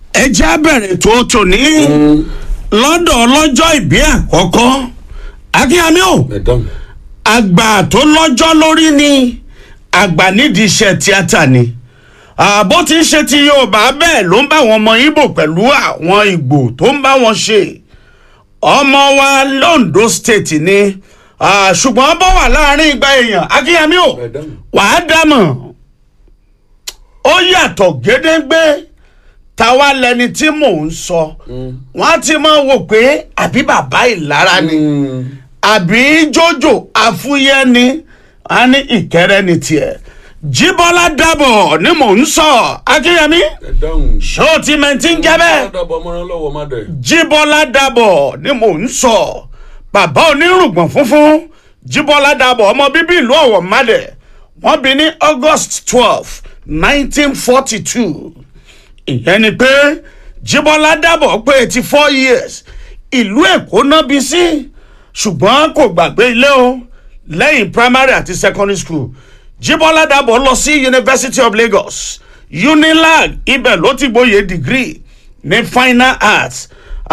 ẹ jẹ́ á bẹ̀rẹ̀ tó tòní lọ́dọ̀ ọlọ́jọ́ ìbí àkọ́kọ́ akínyàmí o Madam. àgbà tó lọ́jọ́ lórí ni àgbà nídìí iṣẹ́ tíátà ni àbó tí ń ṣe ti yorùbá bẹ́ẹ̀ ló ń bá àwọn ọmọ ibo pẹ̀lú àwọn ìgbò tó ń bá wọn ṣe ọmọ wa londo state ni ah, ṣùgbọ́n bó wà láàrin igba èèyàn akínyàmí o Madam. wàá dámọ̀ ó yàtọ̀ gédéńgbé táwa lẹni tí mò ń sọ wọn á ti máa wò pé àbí bàbá ìlara ni Mm. àbí jòjò àfúyẹ́ ni a ní ìkẹrẹ ní tiẹ̀ jíbọ́lá dàbọ̀ ni mò ń sọ akínyẹmí Madam. ṣó ti mẹ́ntì ń jẹ́ bẹ́ẹ̀ Dàbọ̀ ọmọràn lọ́wọ́ má dẹ̀. jíbọ́lá dàbọ̀ ni mò ń sọ bàbá onírùngbọ̀n funfun jíbọ́lá dàbọ̀ ọmọ bíbí ìlú ọ̀wọ̀ madẹ̀ wọ́n bí ní august twelve nineteen forty two ìyẹn ni pé jíbọ́lá dàbọ̀ pé eighty four years ìlú èkó náà bí sí ṣùgbọ́n kò gbàgbé ilé o lẹ́yìn primary àti secondary school jíbọ́lá dàbọ̀ lọ sí university of lagos unilag ibẹ̀ ló ti gboyè degree ní fine arts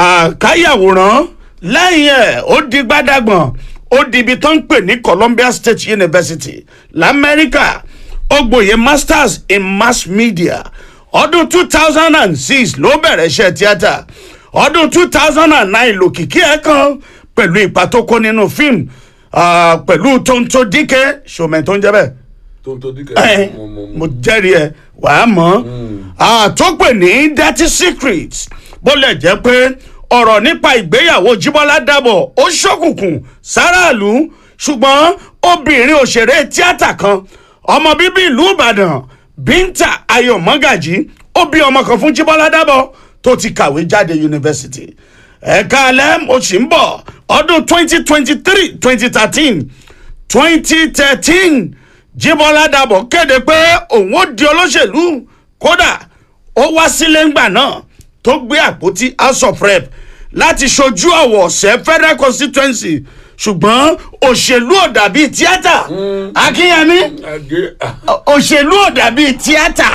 àkáyàwòrán lẹ́yìn ẹ̀ ó di gbádàgbọ̀n ó di ibi tó ń pè ní columbia state university lamẹ́ríkà ó gboyè masters in mass media ọdún two thousand and six ló bẹ̀rẹ̀ iṣẹ́ tíátà ọdún two thousand and nine lòkìkí ẹ̀ kan pẹ̀lú ipa tó kó nínú fíìmù ah, pẹ̀lú tóńtó díkẹ́ ṣòmẹ̀ tó ń jẹ́ bẹ́ẹ̀ Tó ń tó díkẹ́. ẹ Mo- mo- mo jẹ́rìí ẹ wàá mọ̀ àtọ́pẹ̀ ní dirty secret bó lè jẹ́ pé ọ̀rọ̀ nípa ìgbéyàwó jíbọ́lá dàbọ̀ ó ṣókùnkùn sáràlú ṣùgbọ́n obìnrin òṣèré tíátà kan ọmọ bíbí ìlú ìbàdàn bíńtà ayọ̀ mọ́gàjì ó bí ọmọ kan fún jíbọ́lá dàbọ̀ tó ti kàwé jáde yunifásitì ẹ̀ka alẹ́ mo sì ń bọ̀ ọdún twenty twenty three twenty thirteen twenty thirteen jíbọ́lá dàbọ̀ kéde pé òun ó di olóṣèlú kódà ó wá sílé ńgbà náà tó gbé àpótí house of rep láti ṣojú ọ̀wọ̀ ọ̀sẹ̀ federal constituency ṣùgbọ́n òṣèlú ò dàbí tíátà akínyẹmí Àgé. ah, òṣèlú ò dàbí tíátà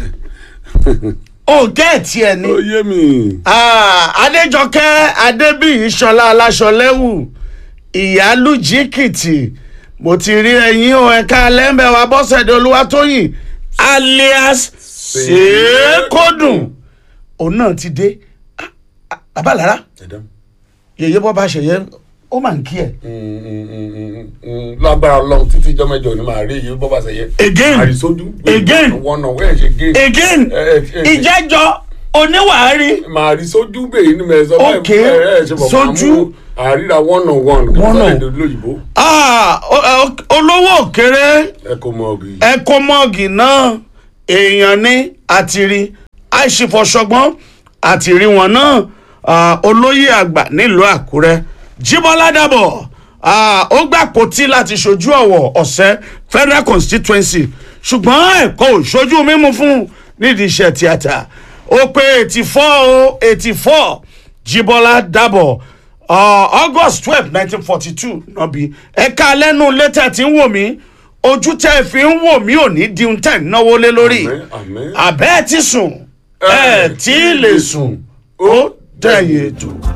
ò gẹ́ẹ̀tì ẹ̀ ni. Ó yé mi. Ah, adéjọkẹ́ adébíyí ṣọlá aláṣọlẹ́wù ìyálùjíkìtì mo ti rí ẹyin o ẹ̀ka lẹ́mbẹ̀wá bọ́sẹ̀dẹ̀ olúwatóyìn alias ṣèkódùn òun náà ti dé Ah, ah, babalára Madam. yèyé bọ́ bá ṣèyẹ ó mà ń kí ẹ̀. Mm, mm, mm, mm, mm. Lágbára Ọlọ́run títí ìjọ mẹ́jọ ni màá rí èyí bọ́ bá ṣe yẹ. Again. Àrísójú. Again. Wọ́n náà wẹ́ẹ̀ ṣe gé. again ẹ, ẹ. ìjẹ́jọ́ oníwàárí Màá rí sójú bẹ́ẹ̀ ni mẹ́sàn-án. Okay. Sójú. Àríra one on one. One on- One on. Lóyìnbó. Ah, o- o- olówó òkèrè. Ẹ kò mọ ọ̀gì. ẹkọmọgì náà èèyàn ní àtìrí àìṣìfọṣọgbọn àtìrí wọn náà ah, olóyè àgbà nílùú àkúrẹ́ jíbọ́lá dàbọ̀ ah, ó gbà pòtí láti ṣojú ọ̀wọ̀ ọ̀sẹ̀ federal constituency ṣùgbọ́n ẹ̀kọ́ ò ṣojú mímú fún nídìí iṣẹ́ tíátà ó pé eighty four o eighty four jíbọ́lá dàbọ̀ uh, august twelve nineteen forty two nọ́bí ẹ̀ka lẹ́nu létẹ̀ tí ń wò mí ojú tẹ́ ẹ fi ń wò mí ò ní di ohun tẹ́ ẹ náwó lé lórí Àmín, àmín. àbẹ́ ẹ ti sùn ẹ tí ì lè sùn ó dẹ̀yìn ètò.